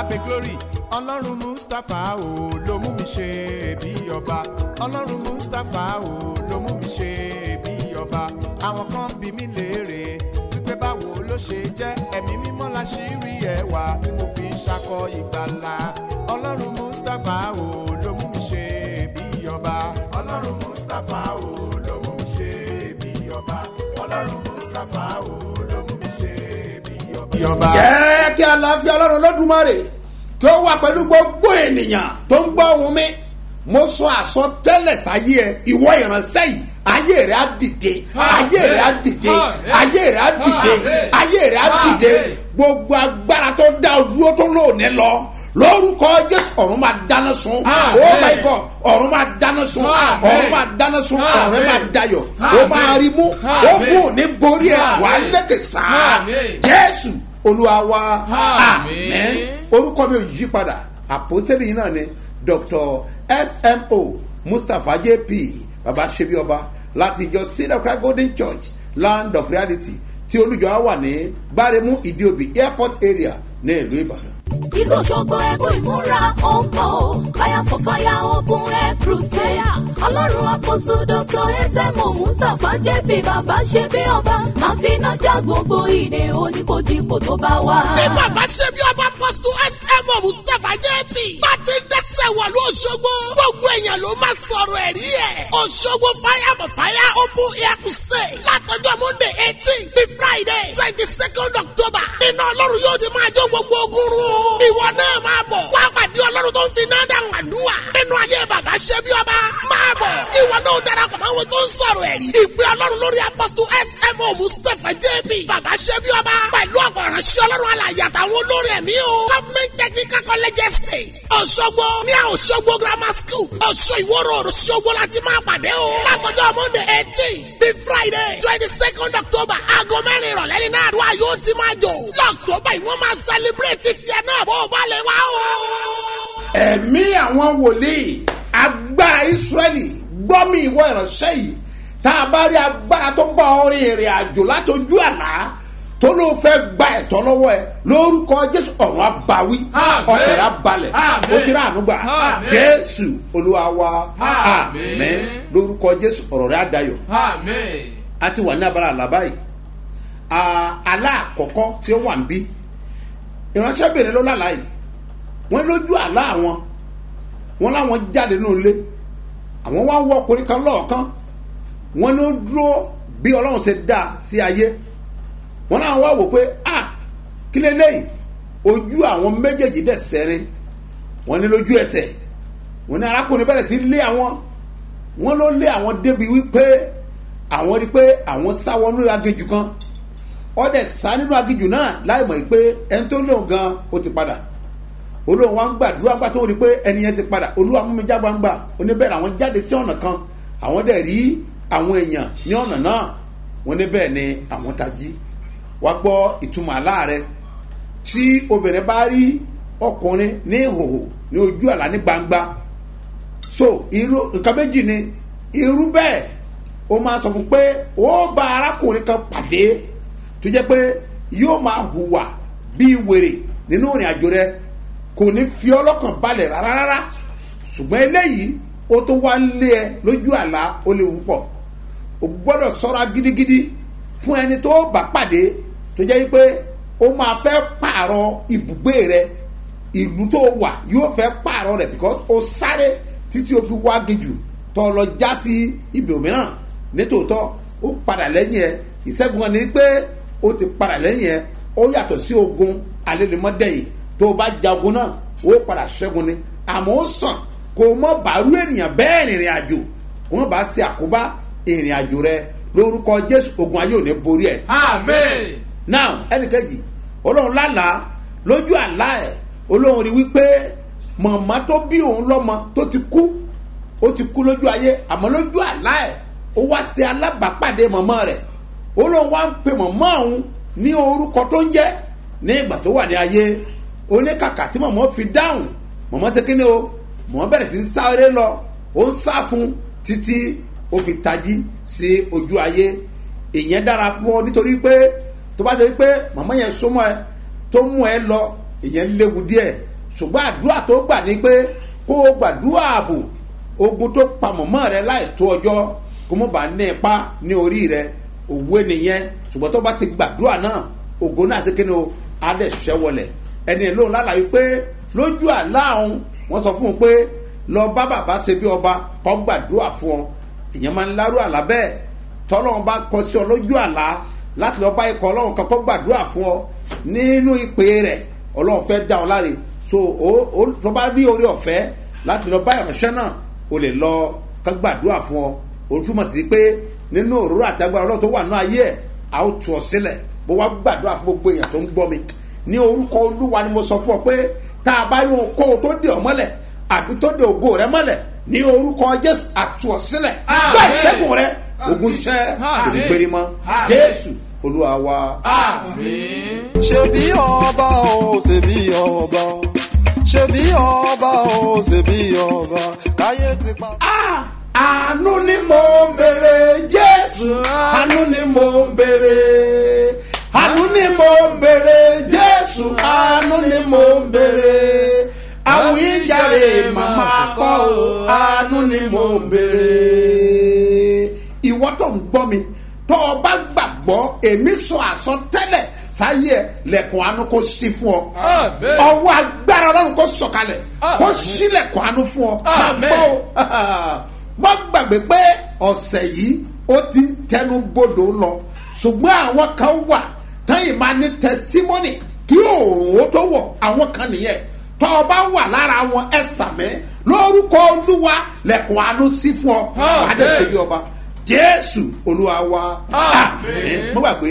abe glory ọlọ́run mustapha o ló mú mi ṣe bí ọba ọlọ́run mustapha o ló mú mi ṣe bí ọba àwọn kan bí mi léèrè wípé báwo ló ṣe jẹ́ ẹ̀mí mímọ́ la ṣì rí ẹwà tí mo fi ń ṣakọ ìgbàlà ọlọ́run mustapha o ló mú mi ṣe bí ọba ọlọ́run mustapha o ló mú mi ṣe bí ọba ọlọ́run mustapha o ló mú mi ṣe bí ọba. jẹ́ kí àlàáfíà ọlọ́run lọ́dúnmọ́rè kí ó wà pẹ̀lú gbogbo ènìyàn tó ń gbọ́ ohun mi mo sọ àsọtẹ́lẹ̀ sáyé ẹ ìwọ ìránṣẹ́ yìí ayé rẹ̀ á dìde ayé rẹ̀ á dìde ayé rẹ̀ á dìde ayé rẹ̀ á dìde gbogbo agbára tó dá o dúró tó lóòní lọ lórúkọ jésù ọ̀run máa dáná sun oh my god ọ̀run máa dáná sun ọ̀run máa dáná sun ọ̀run máa dayọ̀ ó máa rí mú ó kú òní borí ẹ̀ wà á lẹ́kẹ̀ sáà jésù olúwa wa amen orúkọ mi ò yí padà àpòsílẹ̀ yìí náà ni dr smo mustapha jp baba sebioba láti ìjọ cedar cry golden church land of reality tí olùjọ á wà ní gbáremú ìdíòbí airport area ní ìlú ìbàdàn. ìlú òṣogbo ẹkún ìmúra ọmọ fire for fire open air crusade ọlọ́run àpòsù dr ẹsẹ̀mọ̀ mustapha jp bàbá ṣe bí ọba máa fi iná já gbogbo ìdè oníkojúpò tó bá wà. bí bàbá ṣe bí ọba pọ́sítù smo mustapha jp bá ti ń dẹ́sẹ̀ wọ̀ ló ṣogbo gbogbo èèyàn ló máa sọ̀rọ̀ ẹ̀rí ẹ̀ òṣogbo fire for fire open air crusade látọjọ́ monday eighteen ní friday twenty second october iná ọlọ́run yóò ti máa jó gbogbo ogun run o ìwọ náà máa bọ̀ wá pàdé ọlọ́run tó ń fi náà dáhùn àdúrà nínú ayé bàbá ṣe bí ọba máa bọ̀ ìwọ náà darapọ̀ mọ́ àwọn tó ń sọ̀rọ̀ ẹ̀rí ìpè ọlọ́run lórí apọ́sítù smo mustapha jp bàbá ṣe bí ọba pẹ̀lú ọ̀pọ̀ ìránṣẹ́ ọlọ́run alàyè àtàwọn olórí ẹ̀mí o government technical college estate ọ̀ṣọ́gbó ní ọ̀ṣọ́gbó grammar school ọ̀ṣọ́ ìwọ́rọ̀ ọ̀ṣọ́gbó láti máa pàdé o látọjọ́ monday eighteen the friday twenty second october aago mẹ́rin ìrọ̀lẹ́ ní náà àdúrà yóò ti máa jò lọ́ọ̀tọ́bà yìí wọ́n máa celebrate tiẹ̀ náà bó o bá lè wá o. ẹ̀mí àwọn wòlíì agbára israẹli gbọ́mi ìwọ ìránṣẹ́ yìí tá a bá rí agbára tó bá ọ rin ìrìn àjò látọjú àlá tó ló fẹ́ gba ẹ̀tọ́ lọ́wọ́ ẹ lórúkọ jésù ọ̀run abawí ọ̀kẹ́rẹ́ abalẹ̀ ó ti rà ànúgbà jésù olúwa wa àmín lórúkọ jésù ọ̀rọ̀ rẹ̀ adayọ̀ a ti wà ní abala àlá báyìí àlá àkọ́kọ́ tí ó wà ń bí ìránṣẹ́ bèrè ló lálàá yìí wọ́n lójú àlá àwọn wọ́n láwọn jáde nínú ilé àwọn wá ń wọ ọkùnrin kan lọ́ọ̀kan wọ́n ló dúró bí ọlọ́run ṣe dá sí ayé wọ́n náà wá wò pé ah kí lélẹ́yìí ojú àwọn méjèèjì dẹ̀ sẹ́rin wọ́n ní lójú ẹsẹ̀ wọ́n ní arákùnrin bẹ̀rẹ̀ sí lé àwọn wọ́n ló lé àwọn débi wípé àwọn rí pé àwọn sá wọnú aginjù kan ọdẹ sá nínú aginjù náà láì mọ̀ pé ẹni tó lóun gan ó ti padà olóhùn wa ń gbàdúrà gbà tó rí pé ẹni yẹn ti padà olúwa mú mi já gbangba oníbẹ̀rẹ̀ àwọn jáde sí ọ̀nà kan àwọn dẹ̀ rí àwọn èèyàn ní ọ̀nà náà wọ́n ní bẹ́ẹ̀ ni àwọn tají wá gbọ́ ìtumọ̀ àlá rẹ tí obìnrin bá rí ọkùnrin ní ìhòhò ní ojú àlá ní gbangba so irú nǹkan méjì ni irú bẹ́ẹ̀ ó máa sọ fún pé ó bá arákùnrin kan pàdé tó jẹ́ pé yóò máa hùwà bíi wèrè nínú ìrìn àjò rẹ kò ní fi ọlọ́kàn balẹ̀ rárá rárá ṣùgbọ́n eléyìí ó tó wá ń lé ẹ lójú àlá ó léwu pọ̀ o gbọ́dọ̀ sọ́ra gidigidi fún ẹni tó bá pàdé tó jẹ́ pé ó máa fẹ́ pààrọ̀ ibùgbé rẹ ìlú tó wà yóò fẹ́ pààrọ̀ rẹ̀ because ó sáré títí o fi wá gejù tó lọ já sí ibì mìíràn nítòótọ́ ó padà lẹ́yìn ẹ ìṣẹ́gun ni pé ó ti padà lẹ́yìn ẹ ó yàtọ̀ sí ogun alẹ́lẹ́mọ́dẹ́yìn tó o bá ja ogun náà ó padà ṣẹ́gun ni àmọ́ ó sàn kò mọ́ bàárù ènìyàn bẹ́ẹ̀ rìnrìn àjò kò mọ́ bá ṣe àkóbá ìrìn àjò rẹ lórúkọ jésù ogun ayé ò ní borí ẹ. amen. now ẹnìkejì olóhùn lálàá lójú àlá ẹ olóhùn rí wípé màmá tó bí òun lọ́mọ tó ti kú ó ti kú lójú ayé àmọ́ lójú àlá ẹ ó wá ṣe alábàápàdé màmá rẹ̀ olóhùn wá ń pe màmá òun ní orúkọ tó ń jẹ́ ní ìgbà tó wà ní ayé oníkàkà tí màmá fi dáhùn màmá ṣe kíni o màmá bẹ̀rẹ̀ sí ń sáré lọ ó ń sá fún títí ó fi tají sí ojú ayé ìyẹn dára fún ọ nítorí pé tó bá jẹ́ pé màmá yẹn súnmọ́ ẹ tó mú ẹ lọ ìyẹn léwu díẹ̀ ṣùgbọ́n àdúrà tó gbà ní pé kó o gbàdúrà ààbò ogun tó pamọ́ mọ́ rẹ láì tó ọjọ́ kó mo bá ní ipa ní orí rẹ òwe nìyẹn ṣùgbọ́n tó bá ti gbàdúrà náà ògo náà ṣe kíni o á dẹ̀ ṣẹ́ wọlẹ̀ ẹni lóun lálàyé pé lójú àlá òun wọ́n sọ fún un pé lọ bá bàbá ṣe bí ọba kọ́ gbàdúrà fún ọ ìyẹn máa ń lárú àlá bẹ́ẹ̀ tọ́lọ́run bá kọ sí ọ lójú àlá láti lọ bá ikọ̀ ọlọ́run kan kọ́ gbàdúrà fún ọ nínú ìpè rẹ̀ ọlọ́run fẹ́ dá ọ láre so o o tó bá rí orí ọ̀fẹ́ láti lọ bá ìránṣẹ́ náà o lè lọ kọ́ gbàdúrà fún ọ o túmọ̀ sí pé nínú òróró àti agbára ọlọ́run tó wà ní ayé ẹ̀ a ó tu ọ sílẹ̀ bó wá gbàdúrà fún gbogbo èèyàn tó ń gbọ́ mi ní orúkọ olúwa ni mo sọ fún ọ pé tá a bá rí ohun kó o tó dé ọ mọ́lẹ̀ àbí tó dé ògo rẹ mọ́lẹ̀ ní orúkọ jésù àtú ọ sílẹ̀ gbà ìṣẹ́gun rẹ ogun ṣẹ́ òní gbérí mọ́ jésù olúwa wa. ṣebí ọba o ṣebí ọba o ṣebí ọba o ṣebí ọba káyé ti pa. Ah, àánú ni mo ń béèrè jésù àánú ni mo ń béèrè àánú ni mo ń béèrè jésù àánú ni mo ń béèrè àwíjàre màmá kọ́ o àánú ni mo ń béèrè. ìwọ tó ń gbọ́ mi tó o bá gbàgbọ́ èmi sọ àsọtẹ́lẹ̀ sáyé ẹ lẹ̀kùn àánú kó sí fún ọ Àmín. ọwọ́ agbára ọlọ́run kó sọ̀kalẹ̀ kó sílẹ̀kùn àánú fún ọ Àmín. Àgbọ̀ o wọ́n gbàgbé pé ọ̀sẹ̀ yìí ó ti ń tẹnu bodò lọ ṣùgbọ́n àwọn kan wà táyì máa ní testimony kí òòrùn ó tó wọ̀ àwọn kan nìyẹn tọ́ ọ bá wà lára wọn ẹ sàmẹ́ lórúkọ olúwa lẹ̀kùn àánú sí fún ọ Àmín. wàá dẹ̀ ṣe bí ọba jésù olúwa wa Àmín. mo gbàgbé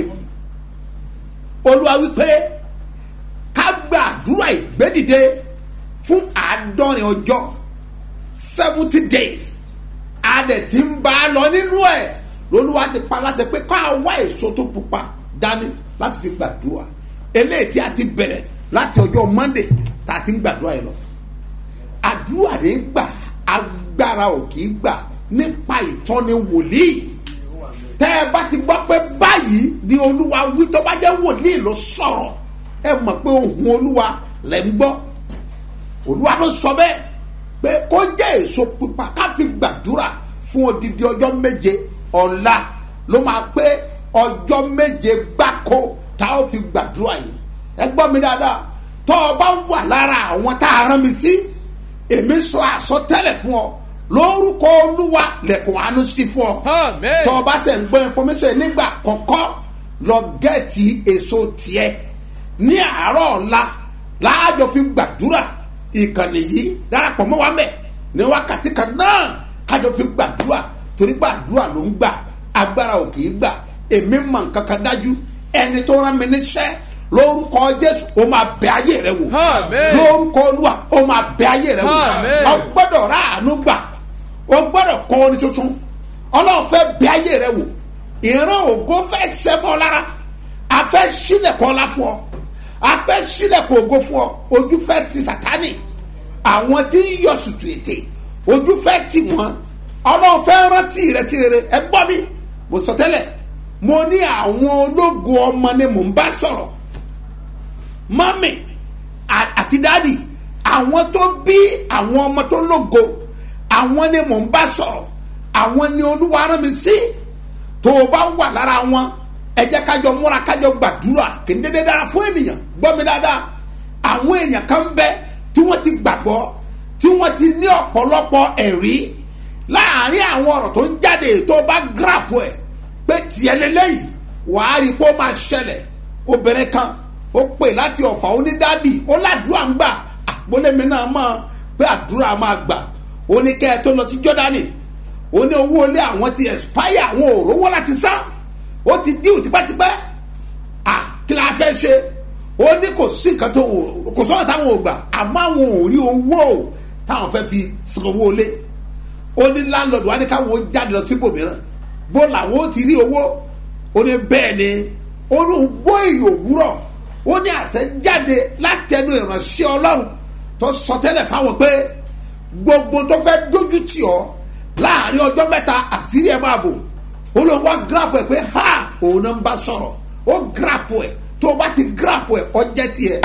olúwa wípé ká gbàdúrà ìgbédìde fún àádọ́rin ọjọ́ seventy days a dẹ̀ ti ń bá a lọ nínú ẹ̀ lolúwa ti pa láti pé ká wá èso tó pupa dání láti fi gbàdúrà eléyìí tí a ti bẹ̀rẹ̀ láti ọjọ́ monday tá a ti ń gbàdúrà yìí lọ àdúrà rẹ̀ gbà agbára ò kì í gbà nípa ìtọ́ni wòlíì tẹ́ ẹ bá ti gbọ́ pé báyìí ni olúwa wí tó bá jẹ́ wòlíì ló sọ̀rọ̀ ẹ mọ̀ pé ohun olúwa lẹ̀ ń gbọ́ olúwa ló sọ bẹ́ẹ̀ pé kó jẹ́ èso pípa ká fi gbàdúrà fún odidi ọjọ́ méje ọ̀la ló máa pé ọjọ́ méje gbáko tá a ó fi gbàdúrà yìí ẹ gbọ́ mi dáadáa tọ́ ọ bá wà lára àwọn tá a rán mi sí èmi sọ àsọtẹ́lẹ̀ fún ọ lórúkọ olúwa lẹ̀kùn àánú sí fún ọ Àmín. tọ́ ọ bá sẹ̀ ń gbọ́ information nígbà kọ̀ọ̀kan lọ gẹ́ẹ̀tì èso tiẹ̀ ní àárọ̀ ọ̀la láàjọ fi gbàdúrà ìkànnì yìí darapọ̀ mọ́ wa mẹ́ ní wákàtí kan náà kájọ fi gbàdúrà torí gbàdúrà ló ń gbà agbára ò kì í gbà èmi mọ̀ nǹkan kan dájú ẹni tó rán mi níṣẹ́ lórúkọ jésù ó máa bẹ ayé rẹ wò Àmín. lórúkọ olúwa ó máa bẹ ayé rẹ wò Àmín. ọ gbọ́dọ̀ ráàánú gbà o gbọ́dọ̀ kọ́ ọ ní tuntun ọlọ́run fẹ́ bẹ ayé rẹ wò ìran ògo fẹ́ sẹ́mọ́ lára a fẹ́ sílẹ̀kọ́ ọlá fún ọ a fẹ́ sílẹ̀kọ́ ògo fún ọ ojú fẹ́ ti sàtánì àwọn tí ń yọ sùtù ètè ojú fẹ́ tì wọ́n ọlọ́run fẹ́ rántí rẹ sí rere ẹ gbọ́ mi mo sọ tẹ́lẹ̀ mo ní àwọn ológo ọmọ ni mò ń bá sọ̀rọ̀ mọ́mì à- àti dáàdì àwọn tó bí àwọn ọmọ tó lógo àwọn ni mò ń bá sọ̀rọ̀ àwọn ni olúwa rán mi sí tó o bá wà lára wọn ẹ jẹ́ kájọ múra kájọ gbàdúrà kì í dédé dára fún ènìyàn gbọ́ mi dáadáa àwọn èèyàn kan bẹ tí wọ́n ti gbàgbọ́ tí wọ́n ti ní ọ̀pọ̀lọpọ̀ ẹ̀rí láàárín àwọn ọ̀rọ̀ tó ń jáde tó o bá gíràpù ẹ̀ pé tiẹ̀ lélẹ́yìí wàá rí i pé ó máa ṣẹlẹ̀ obìnrin kan ó pè láti ọ̀fà onídàádì ó ládùúgbà ń gbà àpólẹ́mi náà mọ̀ pé àdúrà máa gbà ó ní kẹ́ ẹ tó lọ sí jọ́dánì ó ní owó ilé àwọn ti expire àwọn ò rówó láti san ó ti díù tipẹ́tipẹ́ à kí la fẹ́ ṣe ó ní kò sí nǹkan tó wò- kò sọ́nà táwọn ò gbà àmọ́ àwọn ò rí owó táwọn fẹ́ fi san owó ilé ó ní láńlọ́ọ̀dù wa ní káwọn ó jáde lọ síbò mìíràn bó làwọn ó ti rí owó ó ní bẹ́ẹ̀ ni ó ní gbọ́ èyí òwúrọ̀ ó ní àṣẹ jáde látẹnu ìránṣẹ́ ọlọ́run tó sọ tẹ́lẹ̀ fáwọn pé gbogbo tó fẹ́ dójú tì ọ́ láàrin ọjọ́ mẹ́ta àṣírí ẹ̀ máa bò ó lóun wá gíràpù ẹ̀ pé ha òun náà ń bá sọ̀rọ̀ ó gíràpù ẹ̀ tó o bá ti gíràpù ẹ̀ kọ́ jẹ́ tiẹ̀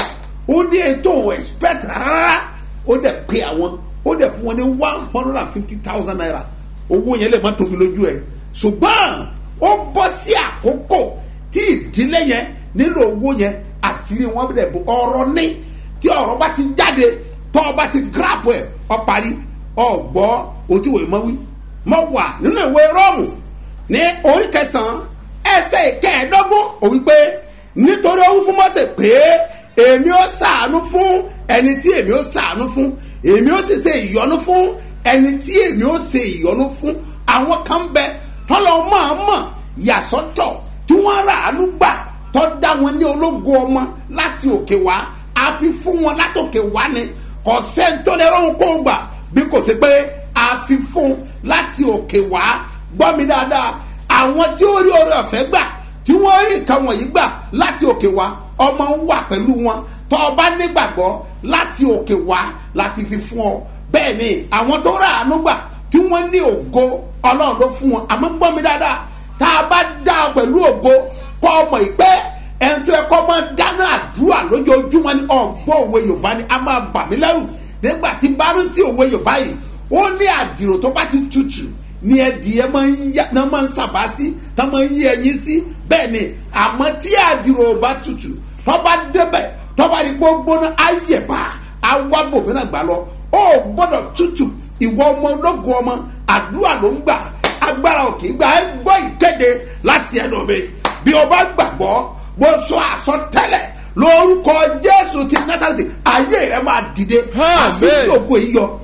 ó ní ètò expect rárá ó dẹ̀ pé àwọn ó dẹ̀ fún wọn ní one hundred and fifty thousand naira owó yẹn lè má tóbi lójú ẹ ṣùgbọ́n ó bọ́ sí àkókò tí ìdílé yẹn nílò owó yẹn àṣírí wọn dẹ̀ bò ọ̀rọ̀ ní tí ọ̀rọ̀ bá ti jáde tọ́ ọ bá ti grab ẹ̀ ọ parí ọ̀gbọ́ òtí wòye mọ́ wí mọ́ wà nínú ìwé rọ́ọ̀mù ní orí kẹsàn-án ẹsẹ̀ ìkẹẹ̀ẹ́dógún òwí pé nítorí ó wí fún mọ́tẹ̀ pé èmi ó sàánú fún ẹni tí èmi ó sàánú fún èmi ó sì ṣe ìyọnu fún ẹni tí èmi ó ṣe ìyọnu fún àwọn kan bẹ tọ́lọ́ máa mọ̀ yàsọ́tọ̀ tí wọ́n rà ánú gbà tọ́ da wọn ní ológo ọmọ láti òkè wá a fi fún wọn látòkè wá ni kò sẹ́ńtọ́lẹ́rọ̀ kó gbà bí kò sí pé a fi fún láti òkè wá gbọ́ mi dáadáa àwọn tí ó rí oore ọ̀fẹ́ gbà tí wọ́n rí nǹkan wọ̀nyí gbà láti òkè wá ọmọ ń wà pẹ̀lú wọn tọ́ ọ bá nígbàgbọ́ láti òkè wá láti fi fún ọ bẹ́ẹ̀ ni àwọn tó rà ánú gbà tí wọ́n ní ògo ọlọ́run ló fún wọn àmọ́ gbọ́ mi dáadáa tá a bá dá ọ pẹ̀lú ògo kọ́ ọmọ ìpẹ́ ẹni tó yẹ kọ́ máa dáná àdúrà lójoojúmọ́ ní ọ̀gbọ́n òwe yorùbá ni a máa bà mí lẹ́rù nígbà tí bá rí tí òwe yorùbá yìí ó ní àdìrò tó bá ti tutù ní ẹdìyẹ máa ń yá náà máa ń sàbá sí tá máa ń yí ẹyin sí bẹ́ẹ̀ ni àmọ́ tí àdìrò bá tutù tó bá débẹ̀ tó bá rí pé ó gbóná ayẹ̀bà awábò mìíràn gbà lọ ó gbọ́dọ̀ tutù ìwọ ọmọ ológun ọmọ àdúrà ló ń gbà agbára òkè gbà ẹ gbọ́ ìkéde láti ẹnu mi bí o bá gbàgbọ́ bó sọ àsọtẹ́lẹ̀ lórúkọ jésù ti násàlẹ̀ ayé rẹ máa dìde àfi tí ògo yìí yọ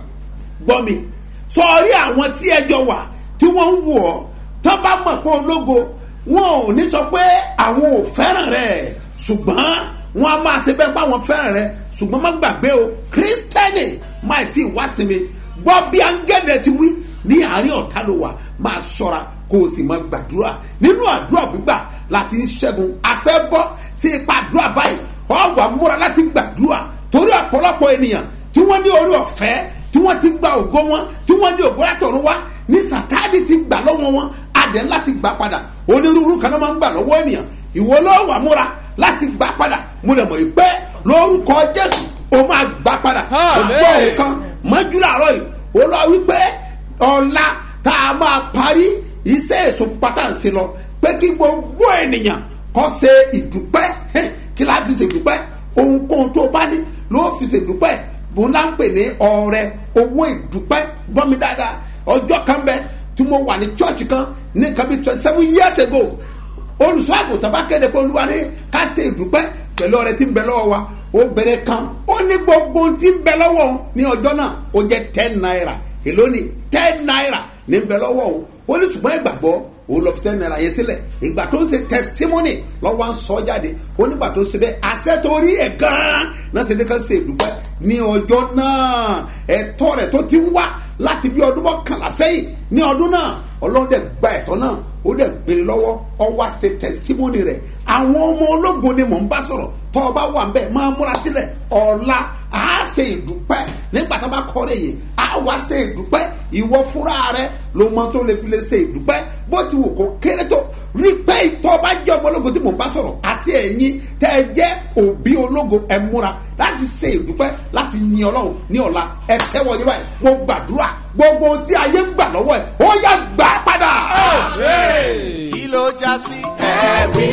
gbọ́ mi sọrí àwọn tí ẹjọ́ wà tí wọ́n ń wò ọ́ tó bá mọ̀ pé ológo wọn ò ní sọ pé àwọn ò fẹ́ràn rẹ̀ ṣùgbọ́n wọn a máa ṣe bẹ́ẹ̀ pé àwọn fẹ́ràn rẹ̀ ṣùgbọ́n má gbàgbé o kírísítẹ́nì máa tí ì wá sí mi gbọ́ bí áńgẹ́lẹ̀ ti wí ní àárín ọ̀tá ló wà máa ṣọ́ra kó o sì máa gbàdúrà nínú àdúrà gbígbà láti ń ṣẹ́gun afẹ́ bọ́ sí ipa àdúrà báyìí ọ̀gbà múra láti gbàdúrà torí ọ̀pọ̀lọpọ̀ ènìyàn tí wọ́n ní orí ọ̀fẹ́ tí wọ́n ti gba ògo wọn tí wọ́n ní ògo látọ̀run wá ní sàtáàdì ti gbà lọ́wọ́ wọn adẹ láti gbà padà onírúurú kan náà máa ń gbà lọ́wọ́ ènìyàn ìwọ ló wà múra láti gbà padà mo lè mọ̀ yìí pé lórúkọ jésù o máa gbà padà o gbọ́ nǹkan mọ́jú làárọ̀ yìí o lọ wípé ọ̀la tá a máa parí iṣẹ́ èso pátá ń ṣe lọ pé kí gbogbo ènìyàn kọ́ ṣe ìdúpẹ́ kí láti fi ṣe ìdúpẹ́ ohunkóhun tó bá ní ló fi ṣe ìdúpẹ́ bó ńlá ń pè ní ọrẹ owó ìdúpẹ́ gbọ́ mi dáadáa ọjọ́ kan bẹ tí mo wà ní chọ́ọ̀chì kan ní nǹkan bíi twenty seven years ago olùsọ àgùntàn bá kéde pé olúwa ní ká ṣe ìdúpẹ́ pẹ̀lú ọrẹ tí ń bẹ lọ́wọ́ wa obìnrin kan ó ní gbogbo tí ń bẹ lọ́wọ́ òun ní ọjọ́ náà ó jẹ́ ten naira èló ni ten naira ní ń bẹ lọ́wọ́ òun ó ní ṣùgbọ́n ìgbàgbọ́ òun lọ fi ten naira yẹn sílẹ̀ ìgbà tó ń ṣe testimony lọ́wọ́ ń sọ jáde ó nígbà tó ń ṣe bẹ́ẹ̀ àṣẹ torí ẹ̀ gan-an náà ṣe ní ká ṣe ìdúpẹ́ ní ọjọ́ náà ẹ̀tọ́ rẹ̀ tó ti ń wá láti bí ọdún mọ́kànlá sẹ́yìn ní ọdún náà ọlọ́run dẹ̀ gba ẹ̀tọ́ náà ó dẹ̀ gbélé lọ́wọ́ ọ wá ṣe testimony rẹ̀ àwọn ọmọ ológun ni mò ń bá sọ̀rọ̀ tọ́ ọ bá wà ń bẹ̀ máa múra sílẹ̀ ọ̀la a ṣe ìdúpẹ́ nígbà tó bá kọ́ rẹ̀ yìí a wá ṣe ìdúpẹ́ ìwọ fúnra rẹ ló mọ tó lè fi lè ṣe ìdúpẹ́ bó ti wù kó kéré tó rí pé ìtọ́ bá jẹ́ ọmọ ológun tí mò ń bá sọ̀rọ̀ àti ẹ̀yin tẹ́ ẹ jẹ́ òbí ológun ẹ múra láti ṣe ìdúpẹ́ láti yin ọlọ́run ní ọ̀la ẹ tẹ́wọ́ yín báyìí mo gbàdúrà gbogbo ohun tí ayé ń gbà lọ́wọ́ ẹ̀ ó yá gbà padà. kí ló já sí ẹ̀rí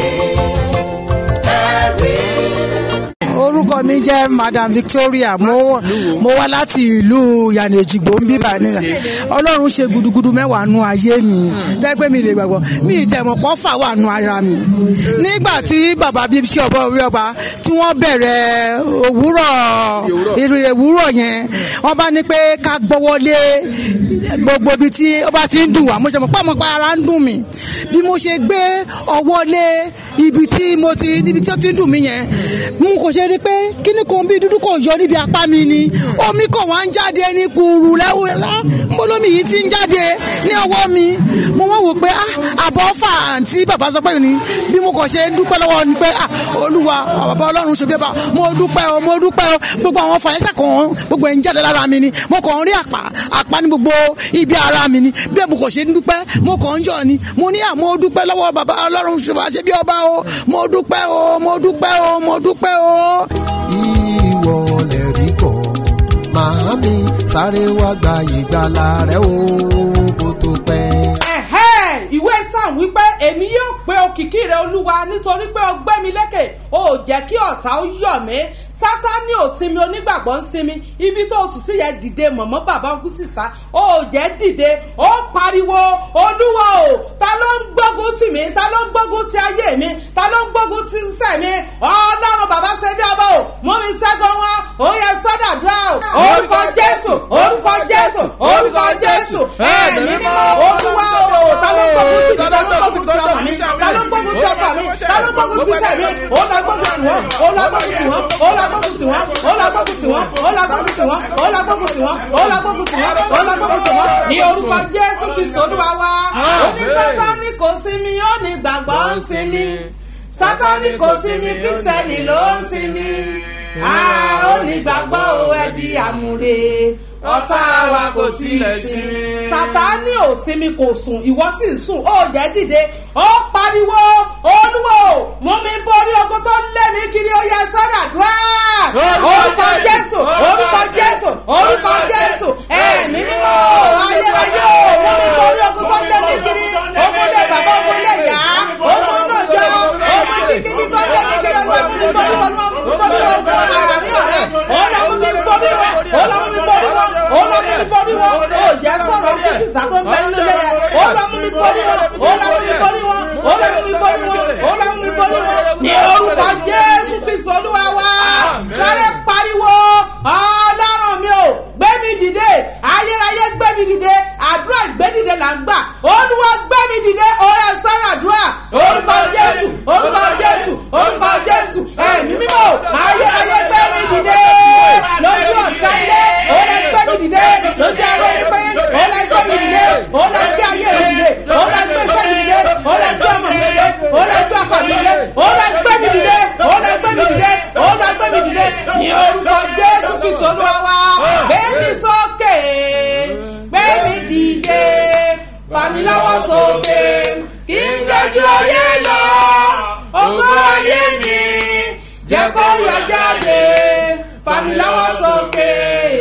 ẹ̀rí. orúkọ mi jẹ́ madam victoria mo mo wá láti ìlú yànnèjìgbò ń bíbà ní ọlọ́run ṣe gudugudu mẹ́wàá nu ayé mi tẹ́gbẹ́ mi lè gbàgbọ́ mi ìtẹ̀mọ̀ kọ́ fà wà nu ara mi nígbà tí bàbá bíi ṣe ọba orí ọba tí wọ́n bẹ̀rẹ̀ òwúrọ̀ ìrìn òwúrọ̀ yẹn wọ́n bá ní pé ká gbọ́wọ́lé gbogbo ibi tí ó bá ti ń dùn wá mo ṣe mọ̀ pé àmọ́ pa ara ń dùn mí bí mo ṣe gbé ọwọ́ lé ibi tí mo ti níbi tí ó ti ń dùn mí yẹn mo kò ṣe rí pé kíní kan bí dúdú kò yọ níbi apá mi ni omi kò wá ń jáde ní kùrù lẹ́wọ̀lá mo lómi yìí ti ń jáde ní ọwọ́ mi mo wá wò pé ah àbọ̀ fà àǹtí bàbá sọ pé ni bí mo kò ṣe ń dúpẹ́ lọ́wọ́ ni pé ah olúwa bàbá ọlọ́run ṣe bí ọba mo dúpẹ́ o mo dúpẹ́ o gbogbo àwọn fàyẹ́sà kan gbogbo ẹ̀ ń jáde lára mi ni mo kàn ń rí àpá àpá ní gbogbo ibi ara mi ni bí mo kò ṣe ń dúpẹ́ mo kàn ń yọ̀ ni mo ní àmọ́ dúpẹ́ lọ́wọ́ bàbá ọlọ́run ṣe bí ọba o mo dúpẹ́ o mo dúpẹ́ o mo dúpẹ́ o. sáré wá gba ìgbàlà rẹ o kó tó pẹ́. ẹ̀hẹ́ ìwé sam wípé èmi yóò pe òkìkí rẹ olúwa nítorí pé o gbé mi lékè o ò jẹ́ kí ọ̀tá ó yọ̀ mí sátani ò sinmi onígbàgbọ́ ń sinmi ibi tó o tù sí yẹn dìde mọ̀mọ́ bàbá ọkùn sísá o ò jẹ́ dìde ó pariwo olúwa o ta ló ń gbógun tì mí ta ló ń gbógun ti ayé mi ta ló ń gbógun ti iṣẹ́ mi ọlọ́run bàbá ṣe bí ọba o mú mi ṣẹ́gun wọn ó yẹ sọ́dàdúrà o orúkọ jésù orúkọ jésù orúkọ jésù ẹ̀mí mímọ́ olúwa o ta ló ń gbógun tì mí ta ló ń gbógun ti ọmọ mi ta ló ń gbógun ti ọkọ mi ta ló ń gbógun ti iṣẹ́ mi ó lọ gbógun tì wọ́n ó lọ gbógun tì wọ́n ó lọ gbógun tì wọ́n ó lọ gbógun tì wọ́n ó lọ gbógun tì wọ́n ó lọ gbógun tì wọ́n ó lọ gbógun tì wọ́n ó lọ gbógun tì wọ́n ní orúkọ jésù kristu olúwa wa oní sátani kò sinmi ó ní gbàgbọ́ ń sinmi sátani kò sinmi kristẹni ló ń sinmi ó ní gbàgbọ́ o ẹ di àmúre ọ̀tá wa kò tí ì sinmi. sátani ò sinmi kò sùn ìwọ sì ń sùn ó jẹ́ dìde ó pariwo olúwo mú mi borí ogun tó lé mi kiri ó yẹ sọ́dàdúrà orúkọ jésù orúkọ jésù orúkọ jésù ẹ̀mí mímọ́ ayérayé o mú mi borí ogun tó lé mi kiri ogun lé bàbá ogun lé yá ogun náà jọ ogun kíkíbi tó lé mi kiri ọlọ́run mú mi borí wọn mú mi borí wọn ogun àárín ọ̀rẹ́ ọlọ́run mú mi borí wọn ọlọ́run mú mi borí wọn ọlọ́run mú mi borí wọn ó jẹ́ sọ̀rọ̀ kí sísá tó ń bẹ nínú ilé yẹn ọlọ́run mú mi borí wọn ọlọ́run mú mi borí wọn ọlọ́run mú mi borí wọn ọlọ́run mú mi borí wọn ní orúkọ jésù kristu olúwa wa sáré pariwo ọlọ́run mi ò gbé mi dìde ayérayé gbé mi dìde àdúrà gbé dìde là ń gbà olúwa gbé mi dìde ọ̀rẹ́ sára àdúrà orúkọ jésù orúkọ jésù orúkọ jésù ẹ̀mí mímọ́ ayérayé gbé mi dìde lójú ọ̀tá ilé ọ̀rẹ́ gbé mi dìde lójú arọ́ ní pé ọ̀rẹ́ gbé mi dìde ọ̀rẹ́ gbé ayé mi dìde ọ̀rẹ́ gbé iṣẹ́ mi dìde ọ̀rẹ́ gbé ọmọ mi dìde ọ̀rẹ́ gbé ọkọ mi dìde ọ̀rẹ́ gbé mi dìde ọ̀rẹ́ gbé mi dìde ọ̀rẹ́ gbé mi dìde ní orúkọ jésù kristu olúwa wa gbé mi sókè gbé mi dìde fà mí lọ́wọ́ sókè kí n lójú ayé lọ ògo ayé mi jẹ́ kó yọ jáde fà mí lọ́wọ́ sókè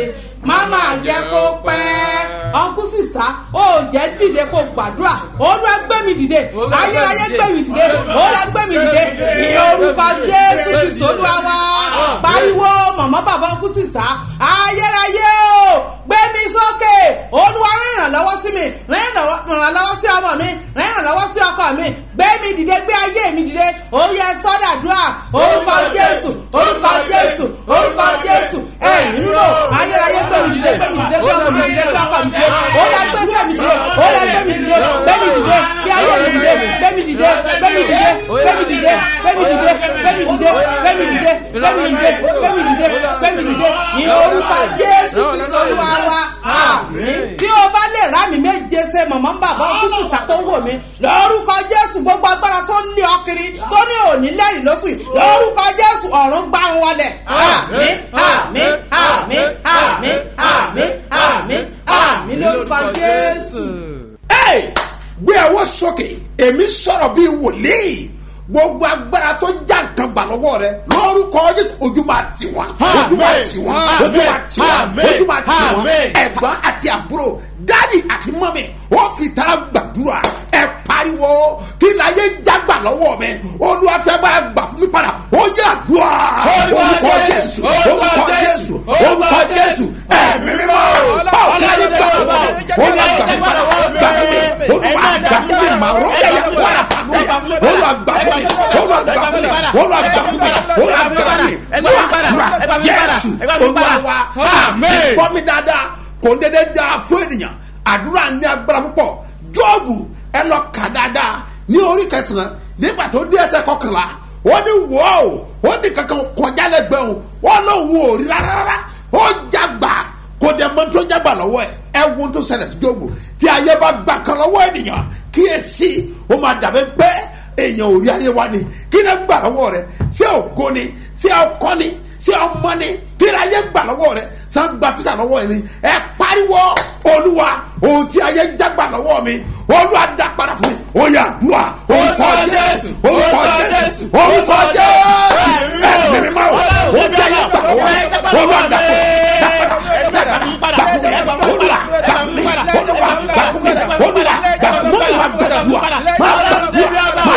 máma jẹ́ kó pẹ́ ọkùn sísá ó jẹ́ dìde kó gbàdúrà olúwa gbé mi dìde ayérayé gbé mi dìde olúwa gbé mi dìde ní orúkọ jésù kristu olúwa wa pariwo mọ̀mọ́ bàbá ọkùn sísá ayérayé o gbé mi sókè olúwa rìn ìrànlọ́wọ́ sí mi rìn ìrànlọ́wọ́ sí ọmọ mi rìn ìrànlọ́wọ́ sí ọkọ mi gbé mi dìde gbé ayé mi dìde ó yẹ sọ́dàdúrà orúkọ jésù orúkọ jésù orúkọ jésù ẹ̀yìn rírò ayérayé gbé mi dìde gbé mi dìde gbé ọkọ mi dìde gbé ọkọ mi dìde ó lẹ gbé fẹ́ mi dìde ó lẹ gbé mi dìde gbé mi dìde gbé ayé mi dìde gbé mi dìde gbé mi dìde gbé mi dìde gbé mi dìde gbé mi dìde gbé mi dìde gbé mi dìde gbé mi dìde gbé mi dìde ní orúkọ jésù kristu olúwa wa àmín tí o bá lè rá mi méje ṣe mọ̀mọ́ bàbá ọdún sísá tó wò mí lórúkọ jésù gbogbo agbára tó ń lé ọ kiri tó ní òní lẹ́rìí lóṣù yìí lórúkọ jésù ọ̀run gbá wọn wọlé àmín àmín àmín àmín àmín àmín àmín lórúkọ jésù. Hey! gbé ọwọ́ sókè èmi sọ̀rọ̀ bíi wòlíì gbogbo agbára tó já nǹkan gbà lọ́wọ́ rẹ lórúkọ jésù ojú máa tì wọ́n ojú máa tì wọ́n ojú máa tì wọ́n ojú máa tì wọ́n ẹ̀gbọ́n àti àbúrò dáàdì àti mọ́mì ó fi tara gbàdúrà ẹ pariwo kí láyé jágbà lọ́wọ́ mi olúwàfẹ́ bá gbà fún mi padà ó yẹ àdúrà orúkọ jésù orúkọ jésù orúkọ jésù ẹ̀mí mímọ́ báwo ni ayé gbà fún mi olúwa gbà fún mi padà gbà fún mi olúwa gbà fún mi màá rọ́ yẹ wàrà fún mi olúwa gbà fún mi olúwa gbà fún mi olúwa gbà fún mi olúwa gbà fún mi gbàdúrà jésù olúwa wa àmín bọ́ mi dáadáa kò ń dédé dáa fún ènìyàn àdúrà ní agbára púpọ̀ jọ́ọ̀bù ẹ lọ kà dáadáa ní orí kẹsàn-án nígbà tó dé ẹsẹ̀ kọkànlá ó ní wọ́ọ̀ ó ní kankan kọjá lẹ́gbẹ̀ẹ́ o wọ́n lọ wò ó rí rárá ó jágbà kò dẹ̀ mọ́ tó jágbà lọ́wọ́ ẹ̀ ẹ wo tó ṣẹlẹ̀ sí jọ́ọ̀bù tí ayé bá gbà kan lọ́wọ́ ènìyàn kíyèsí ó máa dàbẹ́ pé èèyàn ò rí ayé wa ni kí ni gbà lọ́wọ́ rẹ̀ ṣé ògo ni ṣé ọkọ ni ṣé ọmọ ni kí ni ayé gbà lọ́wọ́ rẹ̀ san gba fisa lọ́wọ́ yẹn ni ẹ pariwo olúwa ohun tí ayé jágbà lọ́wọ́ mi olúwa dá padà fún mi ó yà dùà orúkọ jésù orúkọ jésù orúkọ jésù ẹ mímí máa wọ ohun tí ayé gbà lọ́wọ́ mi olúwa dá padà dá padà dá padà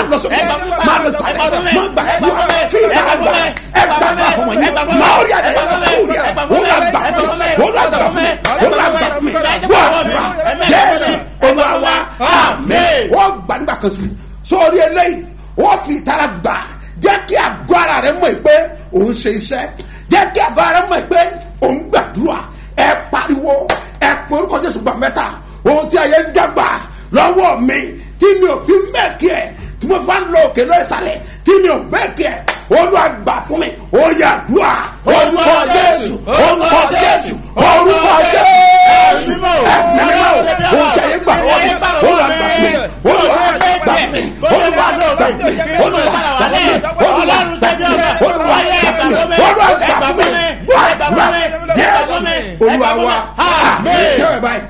máa lọ sókè máa lọ sáré máa gbà dúrà fi ìtara gbà ẹ gbà gbà fún wọn yìí máa ó yà dé kúrò yà ó là gbà fún mi ó là gbà fún mi ó là gbà fún mi gbọ́ àdúrà jésù olúwa wa àmín wọ́n gbà nígbà kan sí sórí eléyìí wọ́n fi ìtara gbà jẹ́ kí àgọ́ ara rẹ mọ̀ pé òun ṣe iṣẹ́ jẹ́ kí àgọ́ ara rẹ mọ̀ pé òun gbàdúrà ẹ pariwo ẹ pé orúkọ jésù gbà mẹ́ta ohun tí ayé ń dàgbà lọ́wọ́ mi tí mi ò fi mẹ́ẹ̀kì ẹ̀ tí mo fa ń lọ òkè lọ ìsàlẹ̀ tí mi ò mẹ́ẹ̀kì ẹ̀ olúwa gbà fún mi ó yà dùà orúkọ jésù orúkọ jésù orúkọ jésù ẹ mẹ́rin ohun tí ayé gbà lọ́wọ́ mi olúwa gbà fún mi olúwa gbà fún mi olúwa gbà fún mi olúwa gbà fún mi olúwa gbà fún mi olúwa gbà fún mi olúwa gbà fún mi gbàdúrà jésù olúwa wa àmì ìjọba báyìí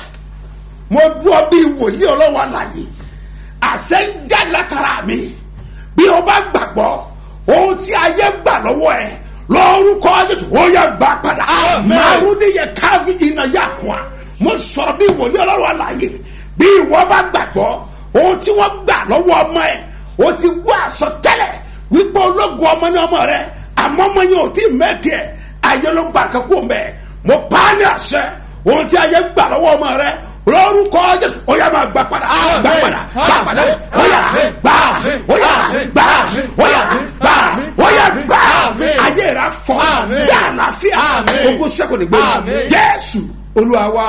mo dúró bí wòlíì ọlọ́wọ́ àlàyé àṣẹ ń jáde látara mi bí o bá gbàgbọ́ ohun tí ayé gbà lọ́wọ́ ẹ lórúkọ jésù ó yẹ gbà padà màrúdì yẹ káfí iná yà kún wa mo sọ̀rọ̀ bí wòlíì ọlọ́wọ́ àlàyé bí ìwọ bá gbàgbọ́ ohun tí wọ́n gbà lọ́wọ́ ọmọ ẹ o ti gbọ́ àsọtẹ́lẹ̀ wípé ológun ọmọ ní ọmọ rẹ àmọ́ ọmọ yẹn ò tí ì mẹ́kì ẹ̀ ayé ló gbà kankó mẹ́ mo pa á ní àṣẹ ohun tí ayé gbà lọ́wọ́ ọmọ rẹ lórúkọ jésù ó yà máa gbà padà gbà padà gbà padà ó yà gbà ó yà gbà ó yà gbà ó yà gbà ayé rẹ fọ gbà àlàáfíà ogun sẹ́kùn ní gbé jésù olúwa wa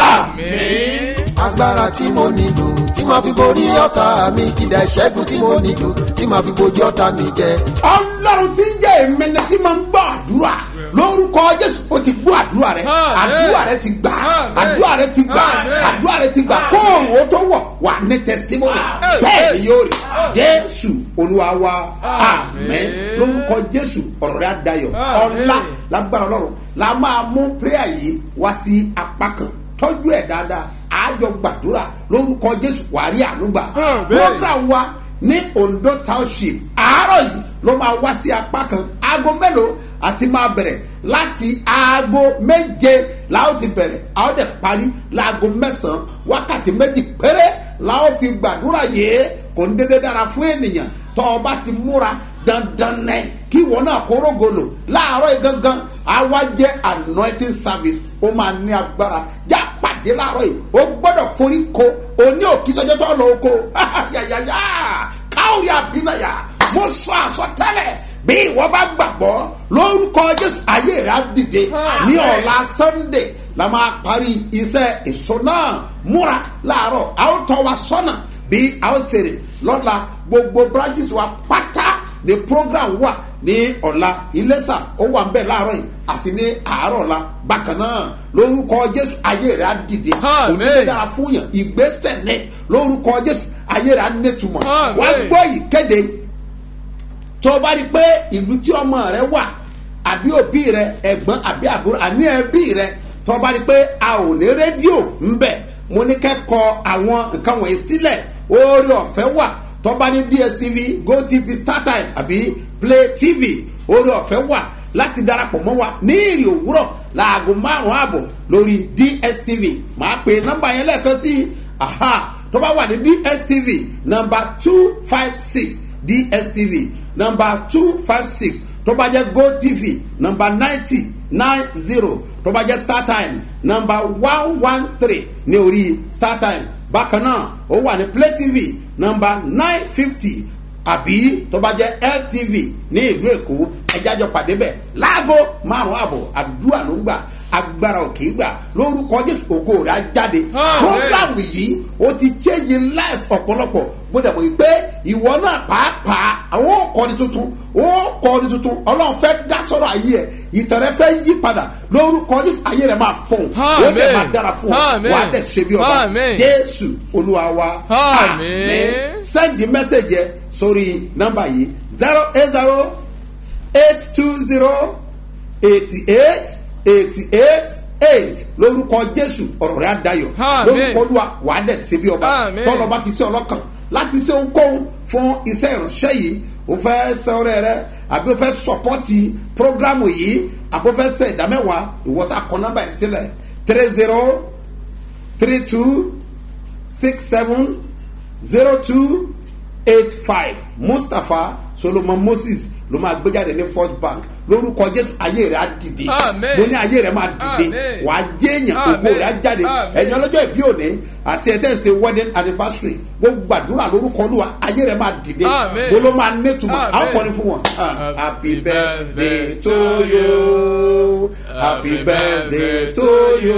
àmín. agbára tí mo nílò tí màá fi borí ọ̀tá mi kìdá ìṣẹ́gun tí mo nílò tí màá fi bojú ọ̀tá mi jẹ. ọlọ́run tí ń jẹ́ ìmẹ́lẹ́ tí máa ń gbọ́ àdúrà lórúkọ jésù ó ti gbọ́ àdúrà rẹ àdúrà rẹ ti gbà àdúrà rẹ ti gbà àdúrà rẹ ti gbà kóòrùn ó tó wọ̀ wà ní testimony bẹ́ẹ̀ ni yóò rí jésù olúwa wa àmín lórúkọ jésù ọ̀rọ̀ rẹ adayọ̀ ọ̀la lágbára ọlọ́run la máa mú prayer yìí wá sí apá kan tọ́jú ẹ̀ dáadáa àjọ gbàdúrà lórúkọ jésù wàá rí ànúgbà program wa ní ondo township àárọ̀ yìí ló máa wá sí apá kan aago mélòó àti máa bẹ̀rẹ̀ láti aago méje la ó ti bẹ̀rẹ̀ a ó dẹ̀ parí laago mẹ́sàn-án wákàtí méjì péré la ó fi gbàdúrà yìí kò ń dédé dára fún ènìyàn tọ́ ọ bá ti múra dandan nẹ kí ìwọ náà kóró golo láàárọ̀ yìí gangan àwa jẹ́ anointing service ó máa ní agbára já pàdé láàárọ̀ yìí ó gbọ́dọ̀ forí ko òní òkìtọ́jọ́ tó lọ oko yàyàyà káwé àbínayà mo sọ àsọtẹ́lẹ̀ bí ìwọ bá gbàgbọ́ lórúkọ jésù ayé rẹ á dìde ní ọ̀la sunday la máa parí iṣẹ́ èso náà múra láàárọ̀ a ó tọ́ wa sọ́nà bí a ó ṣèrè lọ́la gbogbo branches wa pátá ní program wà ní ọ̀la iléṣà ó wà ń bẹ̀ láàárọ̀ yìí àti ní àárọ̀ la bákan náà lórúkọ jésù ayé rẹ á dìde òní lè dára fún yàn ìgbésẹ̀ ní lórúkọ jésù ayé rẹ á nẹ́tùmọ̀ wá gbọ́ yìí kéde tó o bá rí i pé ìlú tí ọmọ rẹ wà àbí òbí rẹ ẹ̀gbọ́n àbí àbúrò àní ẹbí rẹ tó o bá rí i pé a ò ní rédíò ńbẹ mo ní kẹ́kọ̀ọ́ àwọn nǹkan wọ̀nyí sílẹ̀ oore ọ̀fẹ́ wà tó o bá ní dstv gotv startime àbí play tv oore ọ̀fẹ́ wà láti darapọ̀ mọ́ wa ní ìrì òwúrọ̀ láago márùn-ún ààbọ̀ lórí dstv máa pe nọ́mbà yẹn lẹ́ẹ̀kan sí aha tó bá wà ní dstv nọ́mbà two five six dstv number two five six tó bá jẹ́ gotv number ninety nine zero tó bá jẹ́ startime number one one three ní orí startime bákan náà ó wà ní play tv number nine fifty àbí tó bá jẹ́ ltv ní ìlú èkó ẹjájọ pàdé bẹ́ẹ̀ láago márùn-ún àbọ̀ àdúrà ló ń gbà agbára òkè gbà lórúkọ jésù ògo rẹ̀ á jáde program yìí ó ti change life ọ̀pọ̀lọpọ̀ gbọ́dọ̀ mọ̀ pé ìwọ náà pàápàá àwọn òkọ́ni tuntun òkọ́ni tuntun ọlọ́run fẹ́ dá sọ́rọ̀ ayé ẹ̀ ìtẹ̀rẹ́ fẹ́ yí padà lórúkọ jésù ayé rẹ̀ máa fún un ó dẹ̀ máa dára fún ọ wà á dẹ̀ ṣe bí ọba jésù olúwa wa àmín sẹ́ndì mẹ́sẹ̀gì ẹ sórí nọ́mbà yìí zero eight zero eight two zero eighty eight eighty eight eight lórúkọ jésù ọ̀rọ̀ rẹ̀ adayọ̀ lórúkọ olúwa wà á dẹ̀ ṣe bí ọba tọ́lọ́ba ti ṣe ọlọ́kàn láti ṣe ohunkóhun fún iṣẹ́ ìránṣẹ́ yìí o fẹ́ sọ̀rọ̀ rẹ àbí o fẹ́ sọ̀pọ́tì prógrámù yìí àbí o fẹ́ sẹ ìdámẹ́wàá ìwọ́sà kọ́ nọ́mbà yìí sílẹ̀ three zero three two six seven zero two eight five mustapha solomon moses ló máa gbé jáde ní first bank lórúkọ jésù ayé rẹ á dìde Amen. mo ní ayé rẹ máa dìde Amen. wà á jẹ èèyàn Amen. gbogbo rẹ á jáde Amen. ẹ̀yin ọlọ́jọ́ ìbí òní àti ẹ̀ tẹ́ ń ṣe wedding anniversary gbogbo gbàdúrà lórúkọ olúwa ayé rẹ máa dìde Amen. mo ló máa nétumọ̀ Amen. àwọn kọrin fún wọn. Ah, happy birthday to you happy birthday to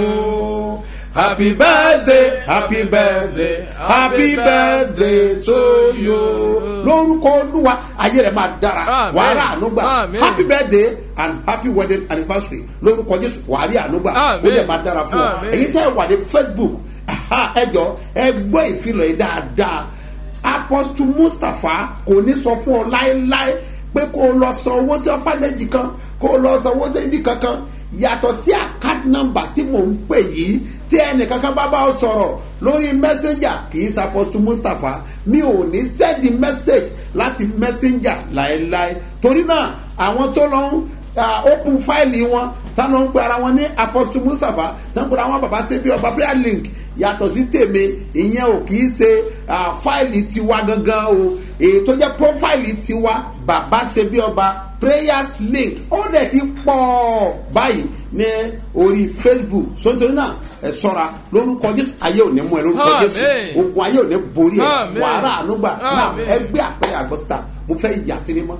you happy birthday happy birthday happy birthday to you lórúkọ olúwa ayé rẹ máa dára Amen. wàhálà ànúgbà Amen. happy birthday and happy wedding anniversary lórúkọ jésù wàhálà ànúgbà ó Amen. dẹ̀ máa dára fún ọ Amen. èyí tẹ́ ẹ wà ní facebook aha, ẹ jọ ẹ gbọ́ ìfilọ̀ yìí dáadáa apostle mustapha kò ní sọ fún ọ láéláé pé kó o lọ san owó sí ọfànẹ́jì kan kó o lọ san owó sí ibi kankan yàtọ̀ sí àkáàdì nọ́mbà tí mò ń pè yìí tí ẹnìkankan bá bá ọ sọ̀rọ̀ lórí messenger kì í ṣàpọ̀tù mustapha mi ò ní sẹ́ẹ̀dì message láti messenger láéláé torí náà àwọn tó lọ ń uh, open fáìlì wọn táwọn ń pe ara wọn ní apostle mustapha táwọn ń pe ara wọn bàbá ṣe bí ọba prayer link yàtọ̀ sí tèmi ìyẹn ò kì í ṣe ah, fáìlì tiwa gangan o èyí tó jẹ́ prófáìlì tiwa bàbá ṣe bí ọba prayers link ó dẹ̀ ti pọ̀ báyìí ní orí facebook sọ́ńtòrí náà ẹ sọ́ra lórúkọ jésù ayé ò ní mú ẹ lórúkọ Amen. jésù ogun ayé ò ní borí ẹ Amen. wàhálà ànúgbà náà Amen. ẹgbẹ́ àpẹẹrẹ àgọ́sítà mo fẹ́ yà sí mímọ́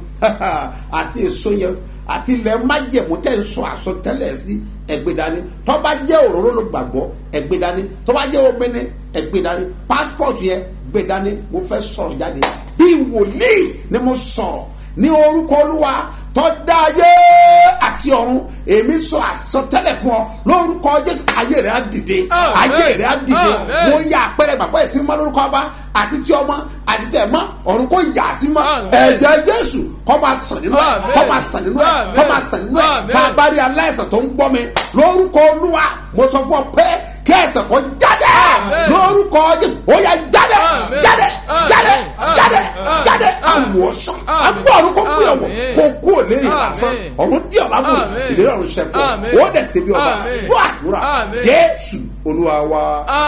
àti èso yẹn àti ilẹ̀ májẹ̀mú tẹ̀ ń sọ àsọtẹ́lẹ̀ sí ẹgbẹ́ dání tọ́ba jẹ́ òróró ló gbàgbọ́ ẹgbẹ́ dání tọ́ba jẹ́ omi ní ẹgbẹ́ dání passport yẹn gbé dání mo fẹ́ sọ̀rọ̀ jáde bí wòlíì ni mo sọ̀rọ̀ ní orúkọ olúwa tọ́da ayé àti ọ̀run èmi sọ àsọtẹ́lẹ̀ fún ọ lórúkọ jésù ayé rẹ̀ á dìde Amen. ayé rẹ̀ á dìde Amen. mo yà àpẹẹrẹ gbàgbọ́ ẹ̀sìn mọ́ lórúkọ ọba àti tí ọmọ àti tẹ̀ mọ́ ọ̀run kò yà á sí mọ́ Amen. ẹ̀jẹ̀ jésù kọ́ máa sàn nínú ẹ̀ Amen. kọ́ máa sàn nínú ẹ̀ Amen. kọ́ máa sàn nínú ẹ̀ Amen. bá a bá rí aláìsàn tó ń gbọ́ mi lórúkọ olúwa mo sọ fún ọ pé kí ẹsẹ̀ kọ́ jáde Amen. lórúkọ jésù ó yà jáde Amen. jáde Amen. jáde Amen. jáde Amen. jáde Amen. àwòsàn Amen. agbọ́ ọ̀run kò gbé ọ̀wọ̀ Amen. kò kú òlérí lásán Amen. ọ̀run dí ọ̀la mú Amen. ìlérí ọ̀run ṣẹ̀fọ́ Amen. ó dẹ̀ ṣe bí ọba Amen. gbọ́ àdúrà Amen. jésù olúwa wa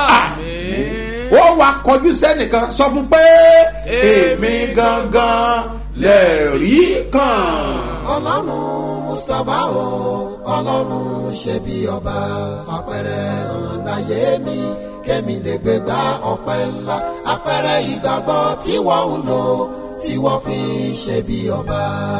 Amen. ó wàá kọjú sẹ́nìkan sọ fún pé èmi gangan lẹ́ẹ̀rí kan. ọlọ́run mustapha o ọlọ́run ṣe bí ọba fapẹ̀rẹ̀ hàn láyé mi kémi lè gbé gba ọpẹ́ ńlá apẹ̀rẹ̀ ìgbàgbọ́ tí wọ́n ń lò tí wọ́n fi ń ṣe bí ọba.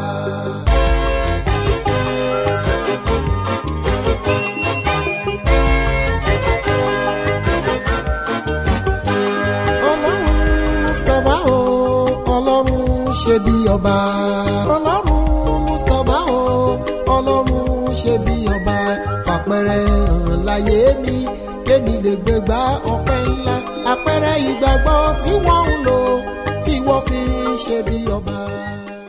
ọlọ́run mustapha o ọlọ́run ṣe bí ọba ọlọ́run mustapha o ọlọ́run ṣe bí ọba fàpẹrẹ hàn láyé mi kémi lè gbégbá ọpẹ́ ńlá àpẹrẹ ìgbàgbọ́ tí wọ́n ń lò tí wọ́n fi ń ṣe bí ọba.